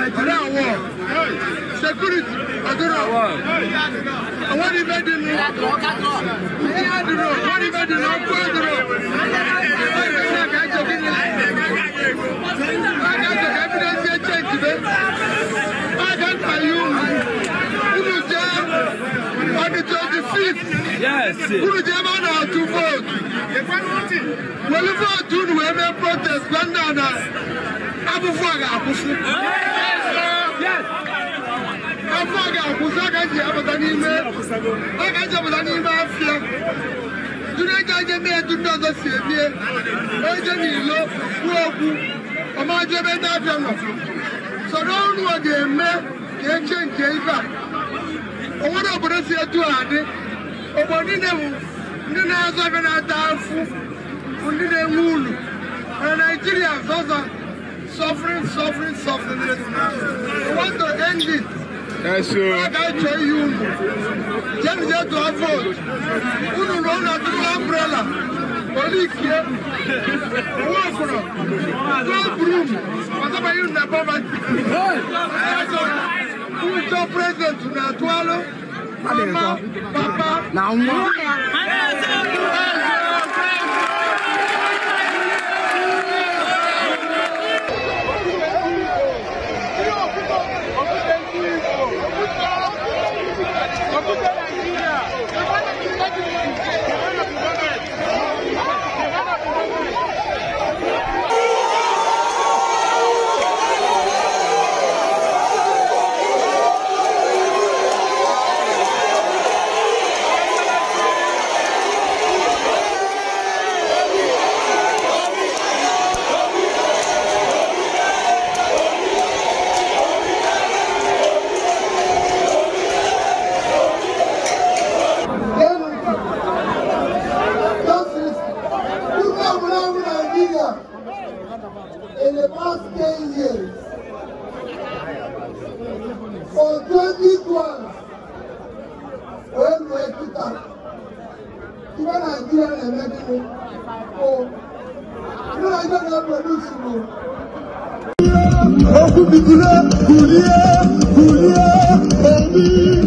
Nigeria war. Security, ọdúnrún. Àwọn ní bẹ́ẹ̀ dín ní. Ní àdúró, wọ́n ní bẹ́ẹ̀ dín ní ọkọ̀ àdúró. Ẹgbẹ́ àgájọ kí ni? Àgájọ evidence yẹn change bẹ́ẹ̀. Àgájọ yìí kúrò jẹ́ on the twenty fifth. Yes. Kúrò jẹ́ máa nà ọ̀tún vote. Wọ́n vote nù ẹ̀mẹ́ protest gbọ́ndà náà. Abúfú àgà àkúfú. Afọ àgà àkúfú àgàjì àbàtà n'ime. Àgàjì àbàtà n'ime afịa. Dúró ẹjọ́ ẹjẹ́ mi ẹ̀dùn ní ọ̀dọ́ si èmie. Ẹjẹ́ mi ìlò kú okwu. Ọmọ ajọ ebe ndị afịa nọ. Sọ̀rọ̀ ọrụ ọ ga-eme ka eche nke ife a. Onwere obodo si etu a adị. Obodo niile bụ ndị na-azụ ebe na-ata afụ bụ ndị na-enwe ulu. Na Nigeria sọsọ suffering, suffering, suffering. We want to end it. Yes, Ọ ga-achọ ihe unu. Jenu je tụọ vootu. Unu na ụlọ tụrụ umbrella. Olikie. Nwa ọkụrụ. Tụọ broom. Ọzọbanye unu na poverty. Unu chọọ president unu atụalụ. Mama, papa. Na nwa. In the past 10 years, for 2012, when we took up, even Nigeria and American, oh, you know, I don't have produce you. Okubikulé, kulié, kulié, omi.